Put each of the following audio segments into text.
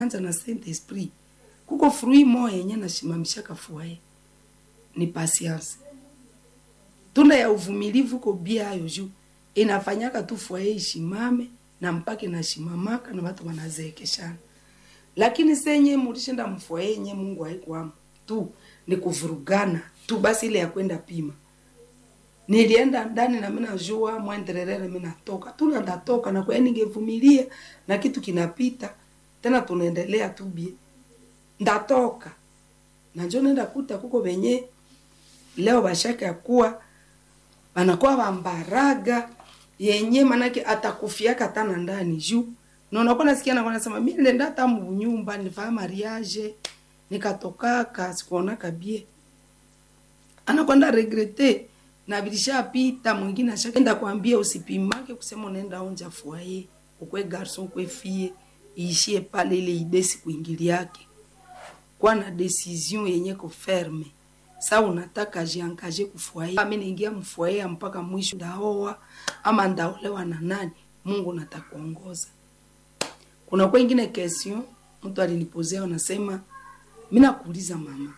anza na Saint Esprit kuko fruit moya yenye nashimamishaka fuaye ni patience tunda ya uvumilivu ko bia ayo juu inafanyaka tu fuaye ishimame na mpaka inashimamaka na watu wanazeekeshana lakini senye mulishinda mfuaye yenye mungu haikwamo tu ni kuvurugana tu basi ile ya kwenda pima nilienda ndani na mimi najua mwendelelele mimi natoka tu ndatoka na kwa ningevumilia na kitu kinapita tena tunaendelea tu bie ndatoka na njo nenda kuta kuko venye leo bashaka ya kuwa banakuwa bambaraga yenye manake atakufiaka tana ndani juu na unakuwa nasikia nakuwa nasema mimi nilienda hata mnyumba nilifanya mariage nikatokaka sikuonaka bie anakwenda regrete na bilishapita mwingine ashakaenda kwambia usipimake kusema unaenda onja fuaye ukwe garson ukwe fie iishie pale ile idesi kuingiliake kwa na decision yenye ko ferme sa unataka jiangaje kufuaye ami naingia mfuaye mpaka mwisho ndaoa ama ndaolewa na nani mungu natakuongoza kuna kwa ingine question mtu alinipozea anasema mimi nakuuliza mama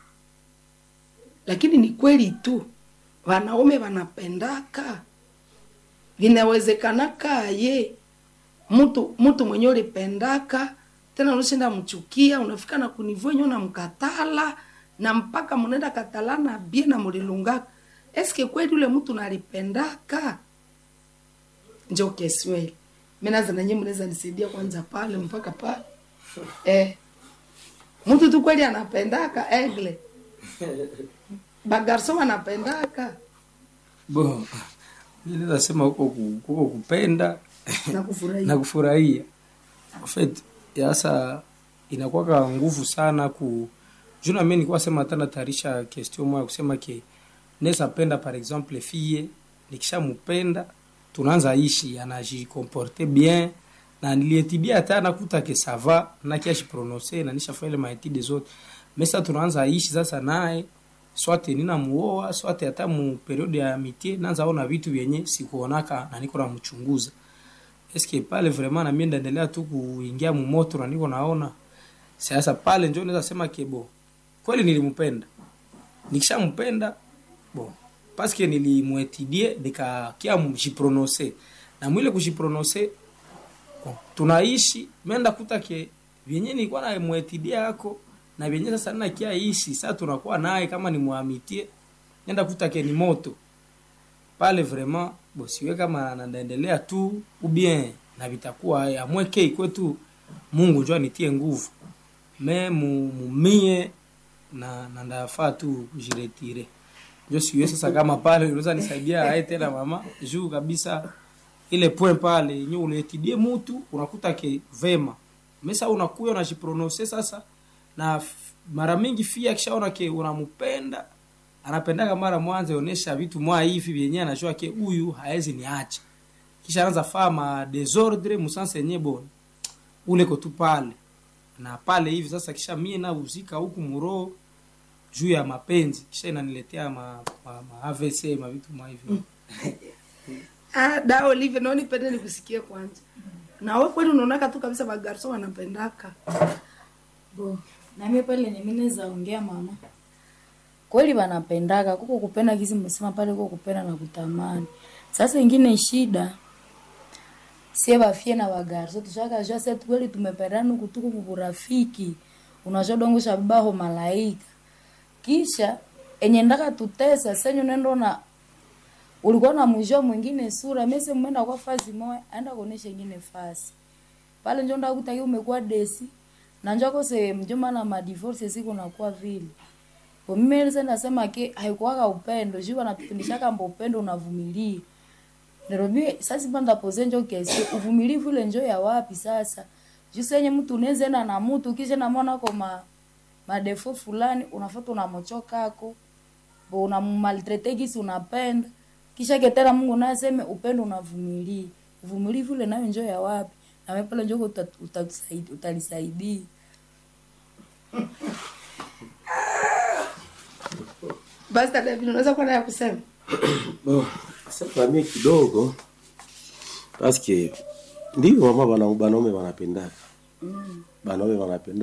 lakini ni kweli tu wanaume wanapendaka vinawezekanaka ye mtu mtu mwenye ulipendaka tena unashinda mchukia unafika na kunivu yenye unamkatala na mpaka mnaenda katalana bie na mulilungaka eske kweli ule mtu nalipendaka njo kesweli minaza nanye mnaweza nisaidia kwanza pale mpaka pale eh. mtu tu kweli anapendaka egle bagarso wanapendaka Bo, mimi naweza sema huko ku- huko kupenda na kufurahia na kufurahia. En fait, sasa inakuwa nguvu sana ku juna mimi nilikuwa sema tena tarisha question moja kusema ke naweza penda par exemple fille nikishampenda tunaanza ishi anajikomporte bien na nilietibia hata nakuta ke ça va na kiashi prononcer na nishafanya ile maetide zote mais sasa tunaanza ishi sasa naye swate nina muoa swate hata mu periode ya amitié naanza ona vitu vyenye sikuonaka na niko namchunguza eske pale vraiment na mimi ndaendelea tu kuingia mumoto na niko naona sasa pale njo naweza sema kebo kweli nilimpenda nikishampenda bon paske nilimwetidie nikakia mjiprononse na mwile kujiprononse bon, tunaishi menda kuta ke vyenye nilikuwa na mwetidia yako na vyenye sasa nina kia ishi sasa tunakuwa naye kama ni muamitie nenda kuta ke ni moto pale vraiment bo siwe kama naendelea tu ou bien na vitakuwa ya mweke kwetu Mungu njoo anitie nguvu me mu- mumie na na ndafaa tu kujiretire njo siwe sasa kama pale unaweza nisaidia aye tena mama juu kabisa ile point pale yenye unaetidie mutu unakuta ke vema mesa unakuya unajiprononse sasa na f- mara mingi fia akishaona ke unampenda anapendaka mara mwanza onesha vitu mwa hivi vyenye anajua ke huyu haezi niacha kisha anaanza faa ma desordre musanse yenye bon ule ko tu pale na pale hivi sasa kisha mie nauzika huku muro juu ya mapenzi kisha inaniletea ma, ma, ma AVC ma vitu mwa hivyo ah, da Olive naoni pende nikusikie kwanza na wewe kweli unaonaka tu kabisa bagarso wanapendaka bo nami pale nimineza ongea mama kweli wanapendaka kuko kupenda kizi mmesema pale kuko kupenda na kutamani sasa ingine shida sie bafie na bagarso tushakajua se kweli tumependana kutuku kuburafiki unajua dongosha baho malaika kisha enye ndaka tutesa senyo nendo na ulikuwa na mwisho mwingine sura mese mwenda kwa fazi moya aenda kuonesha ingine fasi pale njo ndakutaki umekuwa desi na njo kose mjoma na madivorce siku nakuwa vile kwa mimi nilisa nasema ke haikuwaka upendo juu wanatufundishaka mbo upendo unavumilia Nairobi sasa banda pose njo kesi uvumilivu ile njo ya wapi sasa juu senye mtu unaweza enda na mtu kisha na mwana kwa ma madefo fulani unafuata unamochoka ako bo unammaltrete kisi unapenda kisha ketera Mungu naye aseme upendo unavumilia uvumilivu ile nayo njo ya wapi na wewe pale njo uta- utatusaidia utalisaidia basi dada David unaweza kuwa na ya kusema Bon, sasa mie kidogo paske ndio mama bana banaume wanapendaka banaume wanapenda